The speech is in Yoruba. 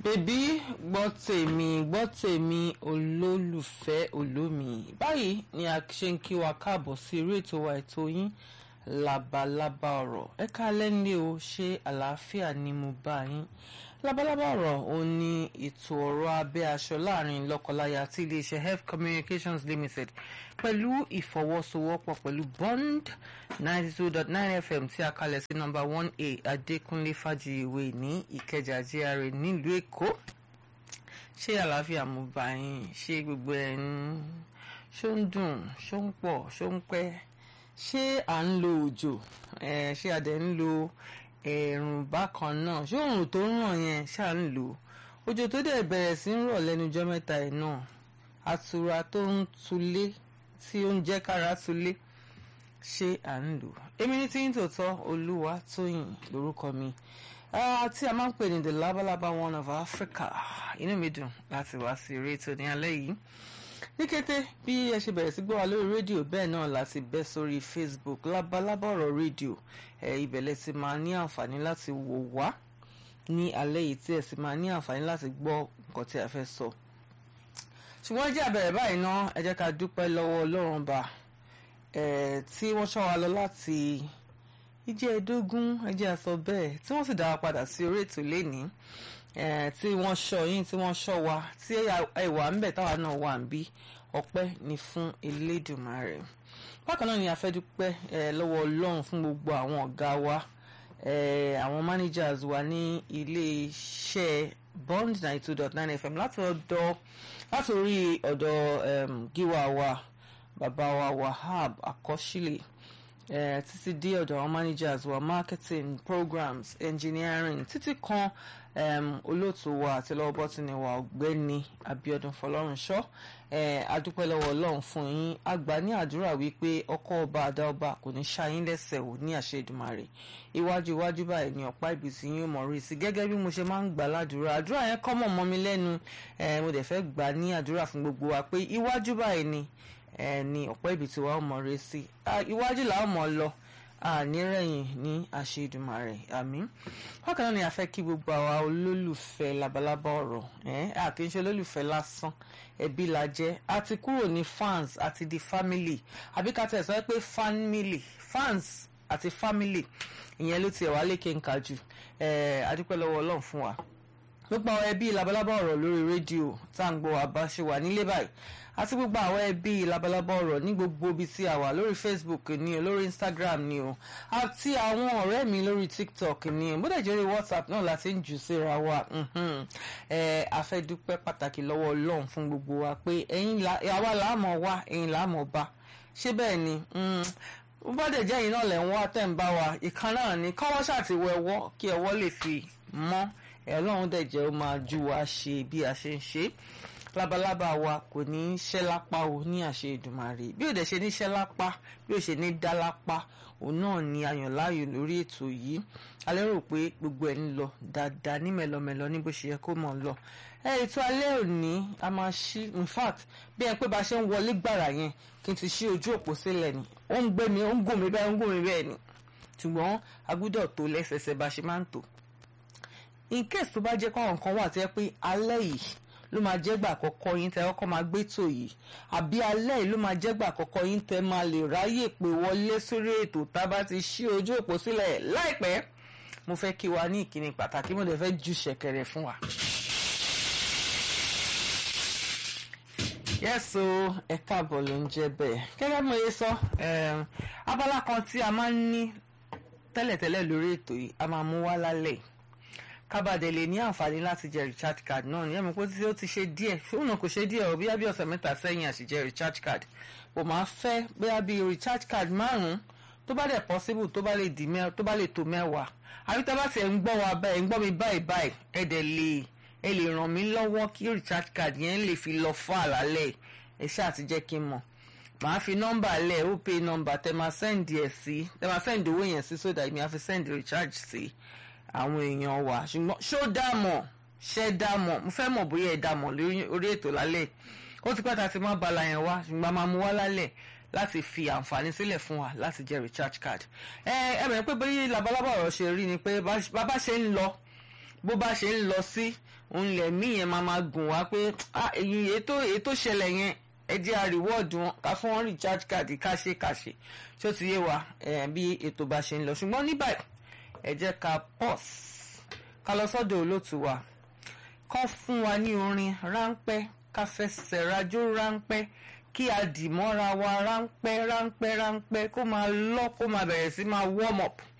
bèbí gbọ́ tèmi gbọ́ tèmi olólùfẹ́ olómi báyìí ni a ṣe ń kí wa káàbọ̀ sí eré ètò wa ètò yín labalábá ọ̀rọ̀ ẹ káalẹ́ nílé o ṣé àlàáfíà ni mo bá yín labalábá ọ̀rọ̀ ò ní ètò ọ̀rọ̀ abẹ́ aṣọ láàrin lọ́kọláya tí iléeṣẹ́ health communications limited pẹ̀lú ìfọwọ́sowọ́pọ̀ pẹ̀lú bond ninety two dot nine fm tí a kalẹ̀ sí nọ́mbà one a adékúnlé fàjìyèwé ní ìkẹjà GRA nílùú èkó ṣé àlàáfíà mo bá yín ṣé gbogbo ẹ̀ ń ṣó ń dùn ṣó ń pọ̀ ṣó ń pẹ́ ṣé à ń lo òjò ẹ̀ ṣé a dẹ̀ ń lo ẹ̀rùn bákan náà ṣé òòrùn tó ń ràn yẹn ṣáà ń lò òjò tó dẹ̀ bẹ̀rẹ̀ sí ń rọ̀ lẹ́nujọ́ mẹ́ta ẹ̀ náà àtura tó ń tulé tí ó ń jẹ́ kára tulé ṣé à ń lò èmi ní tí ń tòótọ́ olúwa tóyìn lórúkọ mi tí a máa ń pè ní the labalaba one of Africa inú mi dùn láti wá sí eré ètò ní alẹ́ yìí ní kété bí ẹ ṣe bẹ̀rẹ̀ sí gbọ́ wa lórí rédíò bẹ́ẹ̀ náà láti bẹ́ sórí Facebook labalábá ọ̀rọ̀ rédíò ẹ ibẹ̀ lẹ ti máa ní àǹfààní láti wò wá ní alẹ́ yìí tí ẹ sì máa ní àǹfààní láti gbọ́ nǹkan tí a fẹ́ sọ. ṣùgbọ́n ẹ jẹ́ àbẹ̀rẹ̀ báyìí ná ẹ jẹ́ ká dúpẹ́ lọ́wọ́ Ọlọ́run bá tí wọ́n ṣọ́ wa lọ láti ìjẹ́ ẹ̀ẹ́dógún ẹ jẹ́ a sọ bẹ́ẹ̀ tí wọ́n sì dá wa padà sí orí ètò lénìí tí wọ́n ṣọ́ yín tí wọ́n ṣọ́ wa tí ẹ̀wà ń bẹ̀ táwa náà wà ń bí ọpẹ́ ni fún Elédùmarè bákan náà ni a fẹ́ dúpẹ́ lọ́wọ́ Ọlọ́run fún gbogbo àwọn ọ̀gá wa àwọn managers wa ní ilé-iṣẹ́ bond ninety two dot nine fm láti ọ̀dọ̀ láti orí ọ̀dọ̀ gíwá wa bàbá wa Wahab Akọ́ṣílẹ̀ títí dé ọ̀dọ̀ àwọn managers wa marketing programs engineering títí kan um, olóòtú wa àti lọ́wọ́ bọ́tìnì wa ọ̀gbẹ́ni Abíọ́dún Fọlọ́runṣọ́ adúpẹ́ lọ́wọ́ Ọlọ́run fún yín àgbà ní àdúrà wípé ọkọ ọba àdá ọba kò ní ṣáyín lẹ́sẹ̀ ò ní àṣẹ Èdùmàrè iwájú iwájú báyìí ni ọ̀pá ìbísí yín ó mọ̀ rí sí gẹ́gẹ́ bí mo ṣe máa ń gbà ládùúrà àdúrà yẹn kọ́ mọ̀ mọ́ mi lẹ́nu mo dẹ̀ fẹ́ gbà ní àdúrà fún gbogbo wa pé iwájú báyìí ni ni ọ̀pá ìbísí wa ó mọ̀ rí sí iwájú làá mọ̀ lọ ànírẹ̀yìn ní àṣẹ Èdùmàrè àmín bákan náà ni a fẹ́ kí gbogbo àwa olólùfẹ́ labalábá ọ̀rọ̀ a kì í ṣe olólùfẹ́ lásán ẹbí la jẹ́ a ti kúrò ní fans àti di family àbí ká tẹ̀ sọ pé family fans àti family ìyẹn ló tiẹ̀ wá lékè ń ka jù adúpẹ́ lọ́wọ́ Ọlọ́run fún wa gbogbo àwọn ẹbí labalábá ọ̀rọ̀ lórí rédíò tá à ń gbọ́ wa bá ṣe wà nílé báyìí àti gbogbo àwọn ẹbí labalábá ọ̀rọ̀ ní gbogbo ibi tí a wà lórí Facebook ni o lórí Instagram ni o àti àwọn ọ̀rẹ́ mi lórí TikTok ni o bódà jẹ́rìí WhatsApp náà láti ń jù síra wa a fẹ́ dúpẹ́ pàtàkì lọ́wọ́ Ọlọ́run fún gbogbo wa pé ẹ̀yin àwa làámọ̀ wá ẹ̀yin làámọ̀ bá ṣé bẹ́ẹ̀ ni bó dẹ̀ jẹ́ ẹ̀yin náà lẹ̀ ń wá tẹ̀ ń bá wa ìkan náà ni kọ́wọ́ ṣàtiwọ́ ẹwọ́ kí ẹwọ́ lè fi mọ́ Ọlọ́run dẹ̀ jẹ́ ó máa ju wa ṣe bí a ṣe ń ṣe labalábá wa kò ní í ṣẹ́ lápá o ní àṣẹ Èdùmàrè bí ó dẹ̀ ṣe ní ṣẹ́ lápá bí ó ṣe ní dá lápá òun náà ni ayàn láàyò lórí ètò yìí alẹ́ rò pé gbogbo ẹ̀ ń lọ dáadáa ní mẹ́lọmẹ́lọ ní bó ṣe yẹ kó mọ̀ lọ ẹ ètò alẹ́ òní a máa ṣí in fact bí ẹ pé bá ṣe ń wọlé gbàrà yẹn kí n ti ṣí ojú òpó sílẹ̀ ni ó ń gbé mi ó ń gùn mí bẹ́ẹ̀ ó ń gùn mí bẹ́ẹ̀ ni ṣùgbọ́n a gbọ́dọ̀ tó lẹ́sẹsẹ bá ṣe máa ń tò in case tó bá jẹ́ pé àwọn nǹkan wà tó yẹ pé alẹ́ yìí ló máa jẹ́gbà àkọ́kọ́ yín tẹ́ ọkọ́ máa gbé tò yìí àbí alẹ́ yìí ló máa jẹ́gbà àkọ́kọ́ yín tẹ́ máa lè ráyè pé wọlé sórí ètò tá a bá ti ṣí ojú òpó sílẹ̀ láìpẹ́ mo fẹ́ kí wa ní ìkíni pàtàkì mo dẹ̀ fẹ́ ju ṣẹ̀kẹ̀rẹ̀ fún wa. yẹ́sọ ẹ káàbọ̀ ló ń jẹ́ bẹ́ẹ̀ gẹ́gẹ́ bí mo yẹ sọ abala kan tí a máa ń ní tẹ́lẹ̀tẹ́lẹ̀ lórí ètò yìí a máa mú wá lálẹ́ kábàdé lè ní àǹfààní láti jẹ recharge card náà ní ẹ̀mí pé tí ó ti ṣe díẹ̀ fóònù náà kò ṣe díẹ̀ ò bíyá bí ọ̀sẹ̀ mẹ́ta sẹ́yìn àṣìjẹ recharge card kò máa fẹ́ bóyá bí recharge card márùn-ún tó bá dẹ̀ possible tó bá lè di mẹ́ tó bá lè tó mẹ́wàá àbí tá bá tiẹ̀ ń gbọ́ wa báyìí ń gbọ́ mi báyìí báyìí ẹ dẹ̀ lè ẹ lè ràn mí lọ́wọ́ kí recharge card yẹn lè fi lọ fún àlálẹ̀ ẹ ṣáà ti jẹ́ kí n mọ̀ màá fi nọ́mbà lẹ̀ ó pay nọ́mbà tẹ máa send ẹ̀ sí tẹ máa send owó yẹn sí so that mi á fi send recharge sí àwọn èèyàn wa ṣùgbọ́n ṣó dààmọ̀ ṣẹ́ dààmọ̀ mo fẹ́ mọ̀ bóyá ẹ dààmọ̀ lórí ètò lálẹ́ ó ti pẹ́ ta ti máa bala yẹn wá ṣùgbọ́n a máa mú wá lálẹ́ láti fi àǹfààní sílẹ̀ fún wa láti jẹ́ recharge card ẹ ẹ bẹ̀rẹ̀ pé bóyá labalábá ọ̀rọ̀ ṣe rí ni pé bá bá ṣe ń lọ bó bá ṣe ń lọ sí òun lẹ̀mí yẹn máa máa gùn wá pé èyí ètò ètò ṣẹlẹ̀ yẹn ẹ jẹ́ àríwọ́ọ̀dù wọn ká fún wọn recharge card ká ṣe ká ṣe ṣó ti yé wa bí ètò bá ṣe ń lọ ṣùgbọ́n ní báyìí ẹ jẹ́ ká pause ká lọ sọ́dọ̀ olóòtú wa kán fún wa ní orin ráńpẹ́ ká fẹsẹ̀ rajó ráńpẹ́ kí a dì mọ́ra wa ráńpẹ́ ráńpẹ́ ráńpẹ́ kó máa lọ kó máa bẹ̀rẹ̀ sí máa warm up